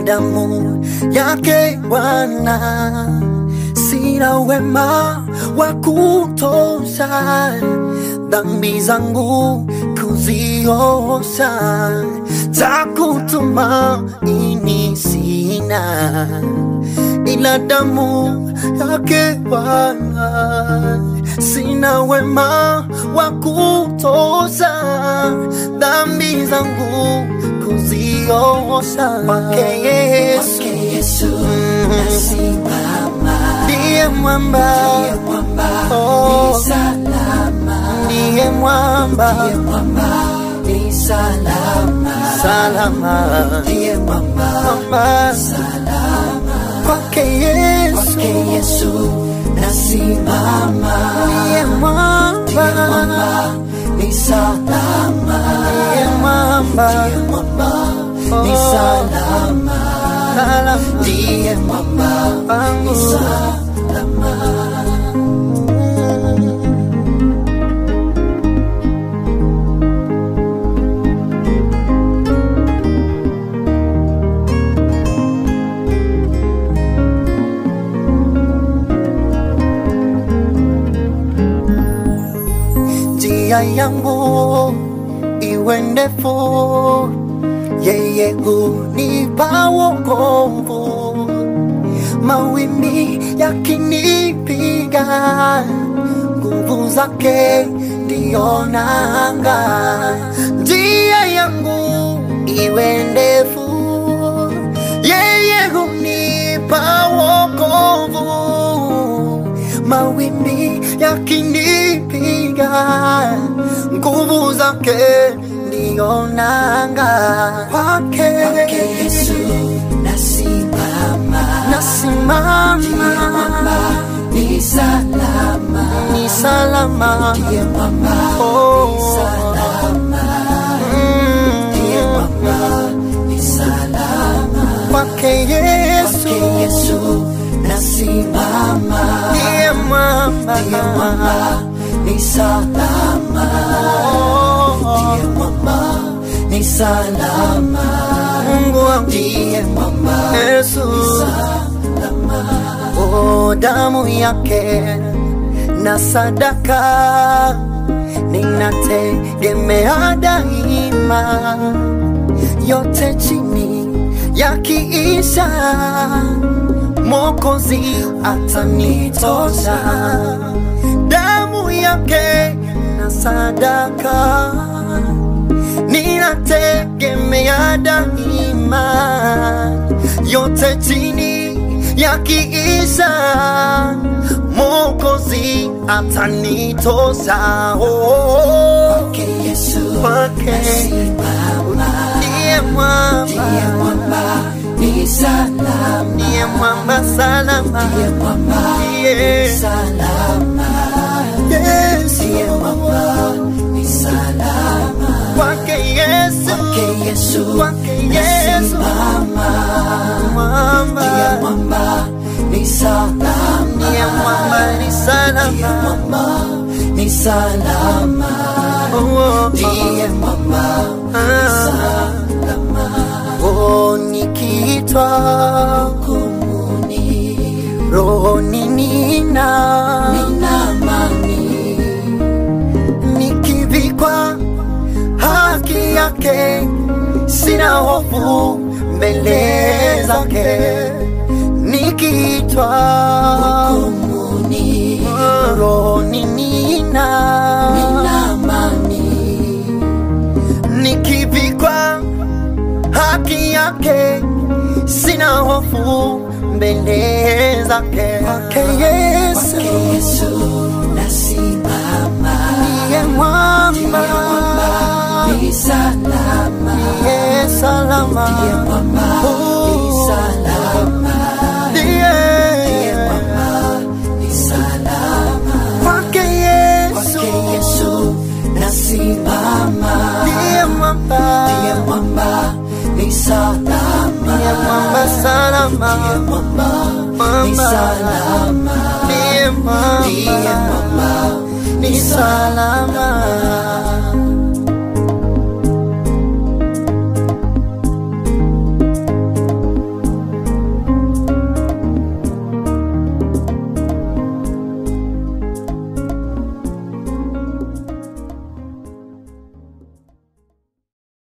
damu yake Bwana, sina wema wa kutosha dhambi zangu kuziosha, takutumaini sina ila damu yake Bwana, sina wema wa kutosha dhambi zangu kuziosha kwake Yesu, Yesu Mm. nasimama, ndiye mwamba, ndiye mwamba Oh. ni salama, ndiye mwamba ndiye mwamba ni salama, salama, ndiye mwamba mwamba salama, kwake Yesu, kwake Yesu nasimama, ndiye mwamba, ndiye mwamba ni salama, ndiye mwamba, ndiye mwamba ni Oh. salama, salama ndiye mwamba wangu. ni salama. njia yangu iwe ndefu, yeye hunipa wokovu. Mawimbi yakinipiga, nguvu zake ndiyo nanga. Njia yangu iwe ndefu, yeye hunipa wokovu mawimbi yakinipiga, nguvu zake ndiyo nanga. Kwake Kwake Yesu nasimama, nasimama, ndiye mwamba ni salama, ni salama. ndiye mwamba Oh. ni salama, Mm. ndiye mwamba ni salama. Kwake Yesu Kwake Yesu nasimama, ndiye mwamba, ndiye mwamba ni salama, ndiye Oh. mwamba ni salama, Mungu wangu ndiye mwamba Yesu Oh, damu yake na sadaka ninategemea daima, yote chini yakiisha, Mwokozi atanitosha. Damu yake na sadaka ninategemea daima, yote chini yakiisha, Mwokozi atanitosha. Oh, Kwake Yesu kwake nasimama, ndiye mwamba, ndiye mwamba ni salama, ndiye mwamba salama, ndiye mwamba ndiye ni salama, Yesu, ndiye mwamba ni salama. kwake Yesu, Kwake Yesu kwake Yesu, nasimama, mwamba, ndiye mwamba ni salama, ndiye mwamba ni ndiye salama. mwamba ni salama, Oh, ndiye mwamba ah. Oh, nikiitwa kumuni rohoni nina nina amani, nikivikwa haki yake, sina hofu mbele zake. Nikiitwa kumuni rohoni nina nina amani, nikivikwa haki yake, sina hofu mbele zake. Kwake Yesu kwake Yesu nasimama, ndiye mwamba, ni salama, ndiye salama, ndiye mwamba ni Oh. salama,